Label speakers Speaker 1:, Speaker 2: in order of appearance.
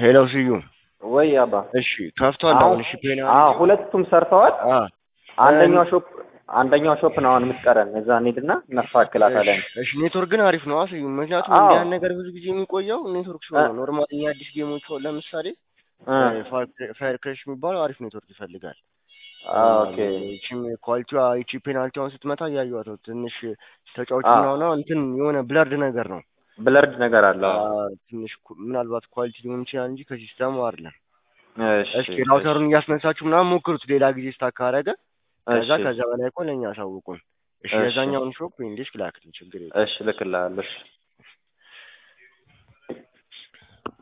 Speaker 1: ሄሎ ስዩም
Speaker 2: ወይ አባ
Speaker 1: እሺ ከፍቷል አሁን እሺ ፔና
Speaker 2: አዎ ሁለቱም ሰርተዋል
Speaker 1: አ
Speaker 2: አንደኛው ሾፕ አንደኛው ሾፕ ነው አሁን የምትቀረን እዛ እንሂድና እናስተካክላታለን
Speaker 1: እሺ ኔትወርክ ግን አሪፍ ነው ስዩም ምክንያቱም
Speaker 2: አዎ።
Speaker 1: እንዲህ ያን ነገር ብዙ ጊዜ የሚቆየው ኔትወርክ ሲሆን ነው ኖርማል እኛ አዲስ ጌሞች አሁን ለምሳሌ
Speaker 2: እ
Speaker 1: ፋየር ክራሽ የሚባለው አሪፍ ኔትወርክ ይፈልጋል
Speaker 2: ኦኬ
Speaker 1: ይቺም ኳሊቲዋ ይቺ ፔናልቲዋን ስትመታ እያየኋት ነው ትንሽ ተጫዋቹ
Speaker 2: አዎ።
Speaker 1: ምናምን እንትን የሆነ ብለርድ ነገር ነው
Speaker 2: ብለርድ ነገር አለ
Speaker 1: አ፣ ትንሽ ኩ- ምናልባት ኳሊቲ ሊሆን ይችላል እንጂ ከሲስተሙ አይደለም
Speaker 2: እሺ
Speaker 1: እስኪ ራውተሩን እያስነሳችሁ ምናምን ሞክሩት ሌላ ጊዜ ስታክ ካረገ ከዛ
Speaker 2: እሺ
Speaker 1: ከዛ በላይ እኮ ለእኛ አሳውቁን እሺ
Speaker 2: እሺ።
Speaker 1: የዛኛውን ሾፕ እንዴት ላክልኝ ችግር የለም
Speaker 2: እሺ ልክልሃለሁ እሺ